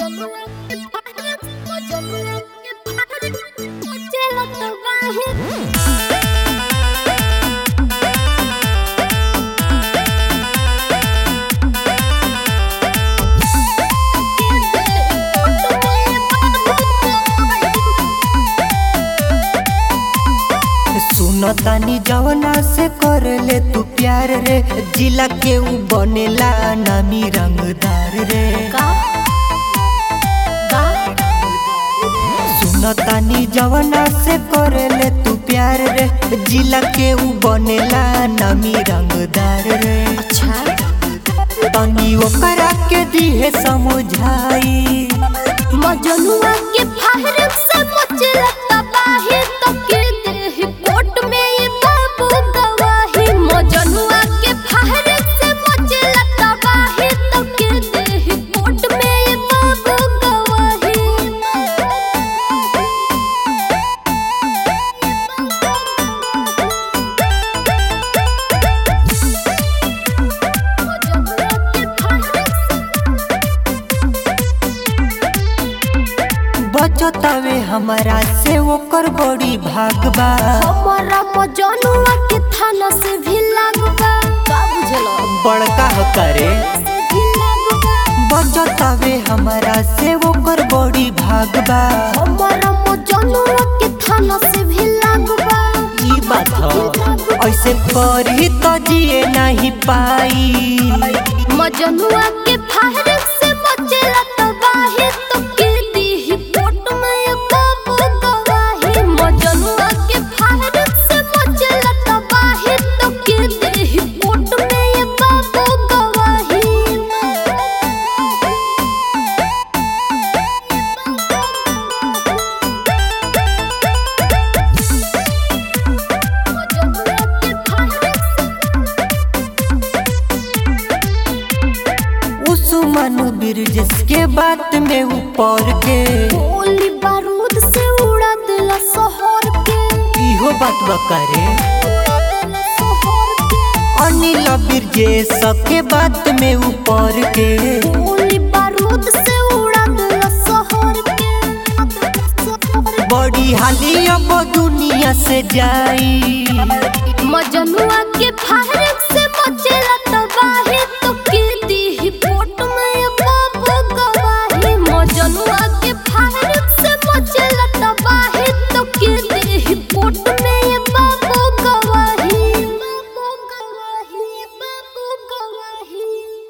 सुनो तानी जवना से कर ले तू प्यार रे जिला के ऊ बनेला नामी रंगदार रे सुनो तानी जवना से कर ले तू प्यार रे जिला के ऊ बनेला नामी रंगदार रे तनी ओकरा के दिहे समझाई मजनुआ के फाहर से मचला तबाही तो के देह कोट में ये बाबू गवाही मजनुआ के फाहर से मचला तबाही तो के देह कोट में ये बाबू बचतावे हमारा से ओकर बड़ी भागबा हमारा मजनुआ के थाना से भी लागबा का बुझलो बड़का हो करे से भी लागबा बचतावे हमारा से ओकर बड़ी भागबा हमारा मजनुआ के थाना से भी लागबा ई बात ह ऐसे करी तो जिए नहीं पाई मजनुआ के फाहर से बचेला तबाही तो के दी कोट में ये बाबू गवाही मजनुआ के फाहर से बचेला तबाही तो के दी कोट में ये बाबू गवाही मजनुआ के फाहर उस्मान बिरजस के बात में ऊपर के गोली बारूद से उड़ा दिला शहर के इहो बात बकरे उड़ा दिला शहर के अनिल बिरजेश के बात में ऊपर के गोली बारूद से उड़ा दिला शहर के बड़ी हाली अब दुनिया से जाई मजनुआ के फाहर से